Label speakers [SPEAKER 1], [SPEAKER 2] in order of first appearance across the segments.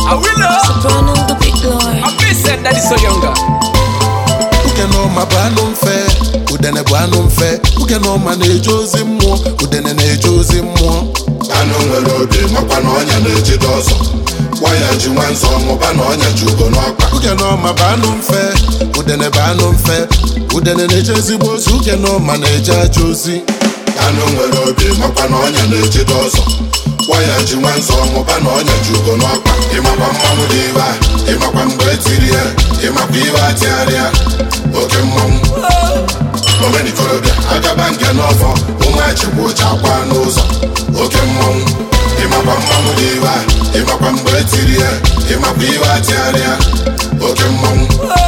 [SPEAKER 1] Awilo.
[SPEAKER 2] Soprano the big lord.
[SPEAKER 1] I be said that is so younger.
[SPEAKER 3] Uke n'ọma bụ anụ mfe udene bụ anụ mfe Uke n'ọma na-eje ozi mmụọ udene na-eje ozi mmụọ
[SPEAKER 4] anụ nwere obi makwa na ọnya na-ejide ọzọ gwa ya ji nwa nzọ mụba na ọnya ji ugo n'ọkpa
[SPEAKER 3] Uke n'ọma bụ anụ mfe udene bụ anụ mfe udene na-eje ezigbo ozi Uke n'ọma na-eje aja ozi
[SPEAKER 4] anụ nwere obi makwa na ọnya na-ejide ọzọ gwa ya ji nwa nzọ mụba na ọnya ji ugo n'ọkpa ịmakwa mmanwụ dị ibe a ịmakwa mgbe etiri ya ịmakwa ibe atịgharịa oke mmanwụ omenikorobịa agaba nke n'ọfọ ụmụachịkwa ụcha akwa n'ụzọ oke mmanwụ ịmakwa mmanwụ dị ibe a ịmakwa mgbe etiri ya ịmakwa ibe atịgharịa oke mmanwụ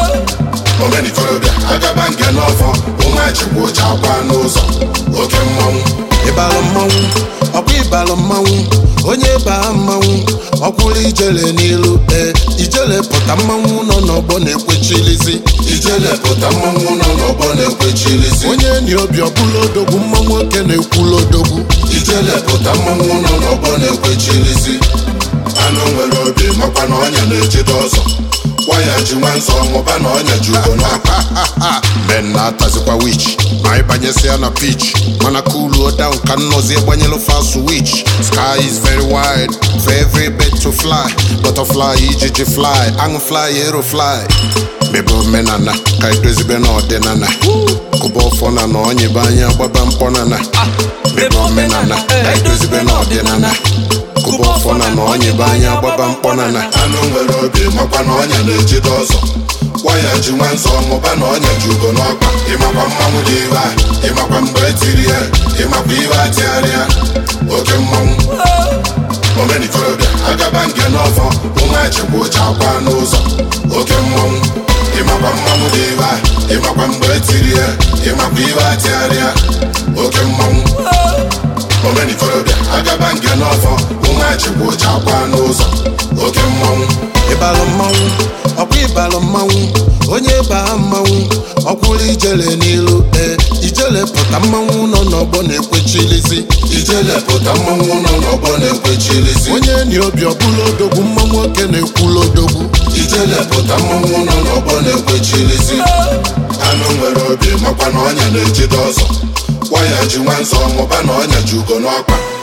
[SPEAKER 4] omenikorobịa agaba nke n'ọfọ ụmụachịkwa ụcha akwa n'ụzọ oke mmanwụ
[SPEAKER 3] ịbalụ mmanwụ ọkwa ịbalụ mmanwụ onye baa mmanwụ ọkwụrụ ijele n'ilu ee ijele pụta mmanwụ nọ n'ọgbọ na-ekwechilizi
[SPEAKER 4] ijele pụta mmanwụ nọ n'ọgbọ na-ekwechirizi
[SPEAKER 3] onye enyi obi ọbụla odogwu mmanwụ oke na-ekwulu odogwu
[SPEAKER 4] ijele pụta mmanwụ nọ n'ọgbọ na-ekwechirizi anụ nwere obi makwa na ọnya na-ejide ọzọ gwa ya ji nwa nzọ mụba na ọnya ji ugo n'akpa
[SPEAKER 3] men na-atazikwa wich ma ịbanyesịa na pitch mana kuluo down ka nnọzi gbanyelu fast switch sky is very wide for every bird to fly butterfly ijiji fly aṅụ fly ero fly mebe omenana ka edozibe n'ọdịnana kụba ọfọ na na onyibe anya gbaba mkpọnana mebe omenana ka edozibe n'ọdịnana kụba ọfọ na na onyibe anya gbaba mkpọnana
[SPEAKER 4] anụ nwere obi makwa na ọnya na-ejide ọzọ gwa ya ji nwa nzọ mụba na ọnya ji ugo n'ọkpa ịmakwa mmanwụ dị ibe a ịmakwa mgbe etiri ya ịmakwa ibe atịgharịa oke mmanwụ omenikorobịa agaba nke n'ọfọ ụmụachịkwa ụcha akwa n'ụzọ oke mmanwụ ịmakwa mmanwụ dị ibe a ịmakwa mgbe etiri ya ịmakwa ibe atịgharịa oke mmanwụ omenikorobịa agaba nke n'ọfọ ụmụachịkwa ụcha akwa n'ụzọ oke mmanwụ
[SPEAKER 3] ịbalụ mmanwụ ọkwa ịbalụ mmanwụ onye baa mmanwụ ọkwụrụ ijele n'ilu ee ijele pụta mmanwụ nọ n'ọgbọ na-ekwechilizi
[SPEAKER 4] ijele pụta mmanwụ nọ n'ọgbọ na-ekwechirizi
[SPEAKER 3] onye enyi obi ọbụla odogwu mmanwụ oke na-ekwulu odogwu
[SPEAKER 4] ijele pụta mmanwụ nọ n'ọgbọ na-ekwechirizi anụ nwere obi makwa na ọnya na-ejide ọzọ gwa ya ji nwa nzọ mụba na ọnya ji ugo n'ọkpa